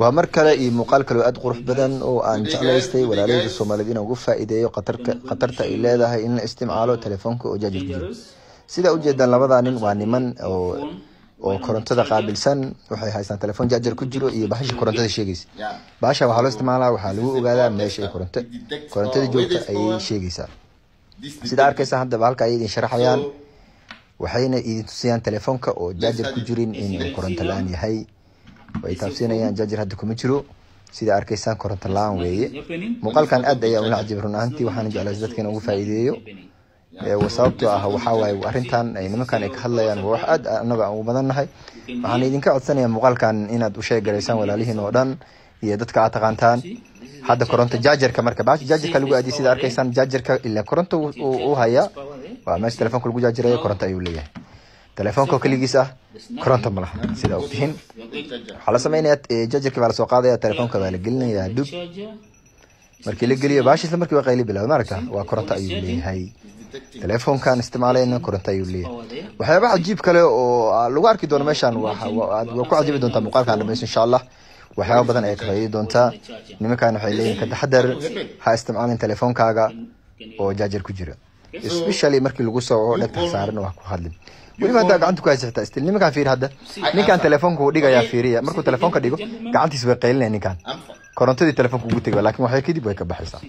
waa mar kale iyo muuqaal kale oo aada qurux badan oo aan jeclaystay walaalahayda soomaaliyeed inaan ugu faa'iideeyo khatarka khatarta ay leedahay in la isticmaalo telefoonka oo jaajar ku jiro sidaa ujeedaan labadaa nin waa niman oo oo korontada qaabilsan waxay haystaan telefoon jaajar ku jiro iyo bahasha korontada sheegaysa bahasha waxaa loo isticmaalaa waxaa lagu ogaadaa meesha ay koronto korontada joogta ayay sheegaysaa sidaa arkaysa haddaba halka ayay idin sharaxayaan waxayna idin tusiyaan telefoonka oo jaajar ku jirin inuu koronto la-aan yahay way taabsiinayaan jaajar hadda kuma jiro sida arkaysaan koronto la-aan weeye muuqaalkan aad ayaa ula cajibay run ahaantii waxaana jeclays dadka in ugu faa'iideeyo sababtoo ah waxaa waaye arrintan ay nimankan ay ka hadlayaan waa wax aad annaga aan ugu badannahay waxaan idinka codsanayaa muuqaalkan inaad u sheegaraysaan walaalihiin oo dhan iyo dadka aad taqaantaan hadda koronto jaajarka marka baasha jaajarka lagu aadiyay sida arkaysaan jaajarka ilaa koronto uu hayaa waa meesha telefoonka lagu jaajirayo koronto ayuu leeyahay telefoonka keligiis ah koronto ma laha sida ogtihiin waxaa la samaynayaa jaajarkii baa lasoo qaadaya telefoonka baa la gelinayaa dub markii la geliyo baasha isla markii waa qayli bilaabay maaragta waa koronto ayuu leeyahay telefoonkan isticmaalayna koronto ayuu leeyahay waxyaaba cajiib kale oo lagu arki doono meeshan waa ku cajibi doontaa muuqaalkan dhamayso insha allah waxyaaba badan ay ka faa'iidi doontaa nimankan waxay leeyihin ka taxadar ha isticmaalin telefoonkaaga oo jaajar ku jira especially markii lagu soo waco dhegta saaran wax ku hadlin weliba haddaa gacanta ku haysa xitaa stil nimankaan fiiri hadda ninkaan telefoonka uu dhigayaa fiiriya markuu telefoonka dhigo gacantiisa way qaylinaya ninkaan korontadii telefoonka ugu tegay laakiin waxay kadib way ka baxaysaa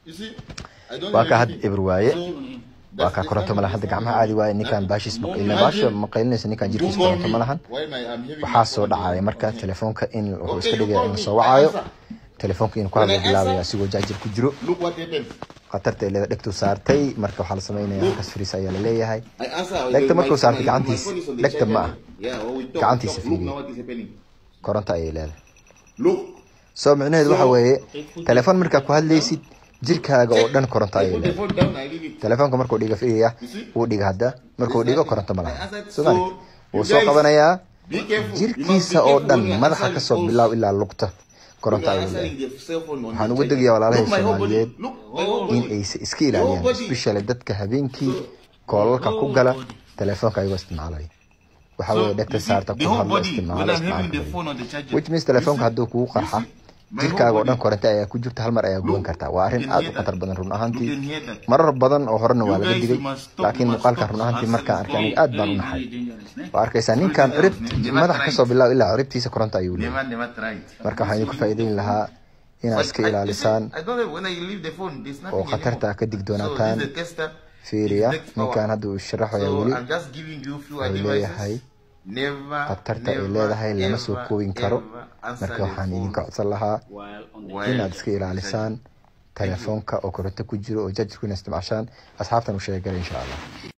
waa ka hadda eber waaye waa kaa koronto malahan hadda gacmaha caadi waaye ninkaan baashiis maqaylina baasha maqaylinaysa ninkaan jirkiisa koronto malahan waxaa soo dhacaya marka telefoonka in wuxuu iska dhigaya in soo wacayo telefoonka inuu ku hadlo bilaabaya asigoo jaajir ku jiro khatarta leeda dhegtu saartay marka waxaa la samaynaya halkaas fariis ayaa la leeyahay dhegta markuu saartay gacantiisa dhegta ma ah gacantiisa fiiriya koronto ayay leedahay soo micnaheedu waxa weeye telefoon markaa ku hadlaysid jirkaaga oo dhan koronto ayay leedahay telefoonka markuu dhiga fiiriya wuu dhiga hadda markuu dhigo koronto ma laha somaali wuu soo qabanayaa jirkiisa oo dhan madaxa kasoo bilaaw ilaa lugta koronto ayuu leeyahay waxaan ugu degayaa walaalahay soomaaliyeed in aysa iska ilaaliyaan especially dadka habeenkii koolalka ku gala telefoonka ayagoo isticmaalaya waxaa weeye dhegta saarta ku hadlo isticmaalo isticmaalka which means telefoonka hadduu kugu qarxa jirkaaga oo dhan koronto ayaa ku jirta hal mar ayaa guban kartaa waa arrin aad u khatar badan run ahaantii marar badan oo horena waa laga digay laakiin muuqaalkan run ahaantii markaan arkay aniga aad baan u naxay waa arkaysaa ninkan cirib madax kasoo bilaaw ilaa ciribtiisa koronto ayuu leeyahay marka waxaan idinku faa'iideyn lahaa inaad iska ilaalisaan oo khatarta ka digdoonaataan fiiriya ninkan hadda uu sharaxaya weli wuxuu leeyahay khatarta ay leedahay lama soo koobin karo marka waxaan idinka codsan lahaa inaad iska ilaalisaan telefoonka oo koronto ku jiro oo jajirku ina isticmaashaan asxaabtan u sheegala insha allah